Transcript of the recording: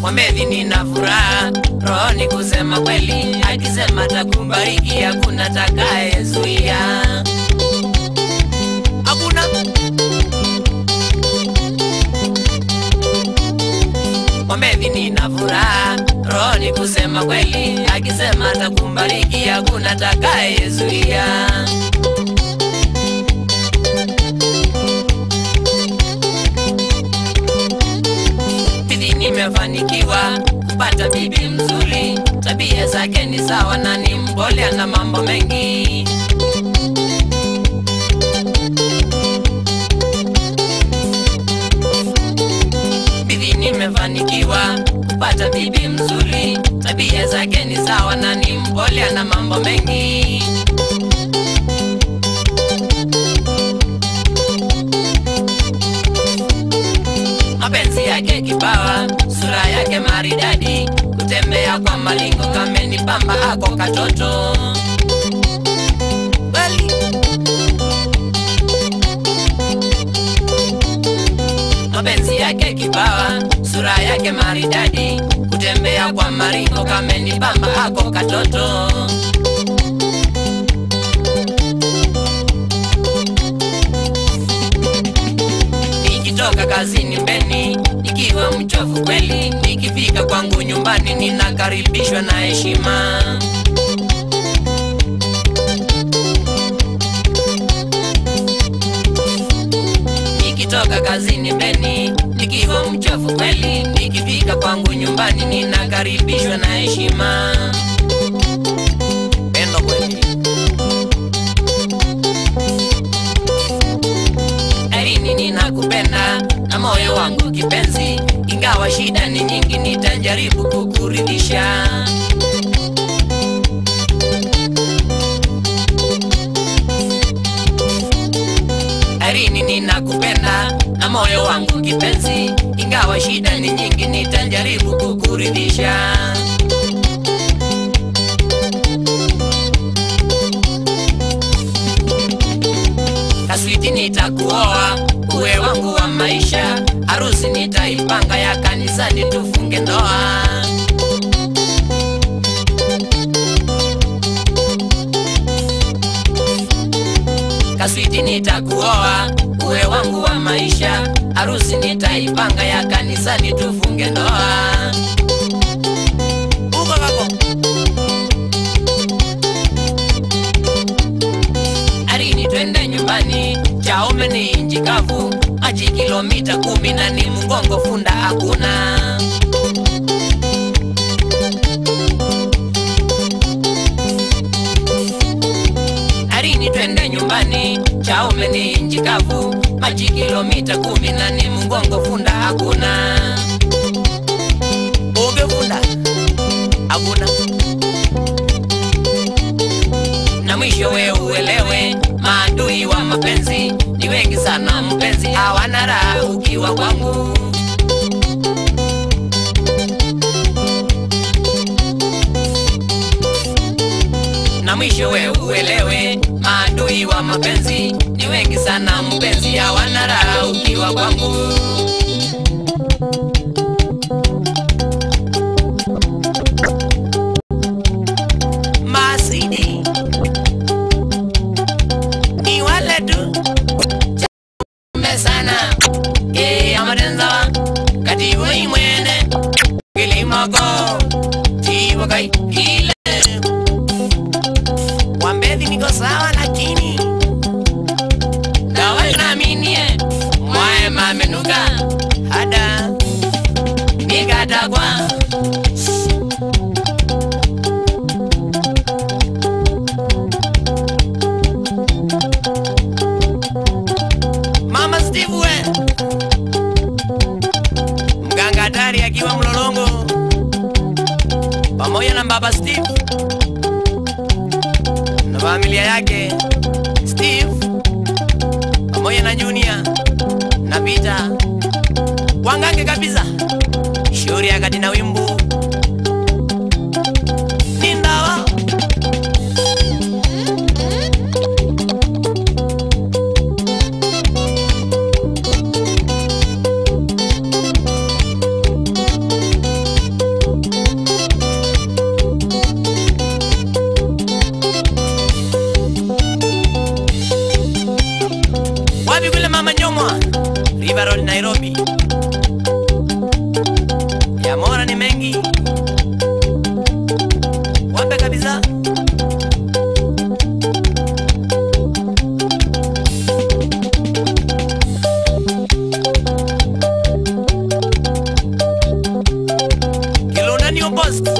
Mwambeni nina furaha rohoni kusema kweli, akisema takubariki hakuna takayezuia. Hakuna Mwambeni nina furaha rohoni kusema kweli, akisema takubariki hakuna takayezuia. Bibi nimefanikiwa kupata bibi mzuri, tabia zake ni sawa na ni mpole, ana mambo mengi. Bibi nimefanikiwa kupata bibi mzuri, tabia zake ni sawa na ni mpole, ana mambo mengi. mapenzi yake kipawa, sura yake maridadi, kutembea kwa malingo kameni pamba ako katoto Kweli. mapenzi yake kipawa, sura yake maridadi, kutembea kwa maringo kameni pamba ako katoto nikitoka kazini mbeni nikiwa mchovu kweli, nikifika kwangu nyumbani ninakaribishwa na heshima. Nikitoka kazini mbeni nikiwa mchovu kweli, nikifika kwangu nyumbani ninakaribishwa na heshima. Pendo kweli. Erini ninakupenda na moyo wangu kipenzi, ingawa shida ni nyingi, nitajaribu kukuridhisha. Erini ninakupenda na moyo wangu kipenzi, ingawa shida ni nyingi, nitajaribu kukuridhisha. Kaswiti nitakuoa uwe wangu wa maisha, harusi nitaipanga ya kanisani tufunge ndoa. Kaswiti nitakuoa uwe wangu wa maisha, harusi nitaipanga ya kanisani tufunge ndoa. Uko kako. Arini twende nyumbani, Chaume ni inji kavu, maji kilomita kumi na ni mgongo funda hakuna. Arini twende nyumbani, Chaume ni inji kavu, maji kilomita kumi na ni mgongo funda hakuna. Uge funda hakuna. na mwisho we uelewe, maadui wa mapenzi ni wengi sana mpenzi, hawana raha ukiwa kwangu. Na mwisho we uelewe, maadui wa mapenzi ni wengi sana mpenzi, hawana raha ukiwa kwangu. Masidi ni wale tu chame sana e amadenzawa kati woi mwene kilimoko tiwa kai kile wambedhi niko sawa lakini dawa naminie mwae mamenuka hada nikatagwa Mama Steve we mganga hatari akiwa mlolongo pamoja na baba Steve na familia yake Steve pamoja na Junior na Peter wangange kabisa shauri akati na wimbu ni ndawa mengi, wape kabisa. Kilonani Post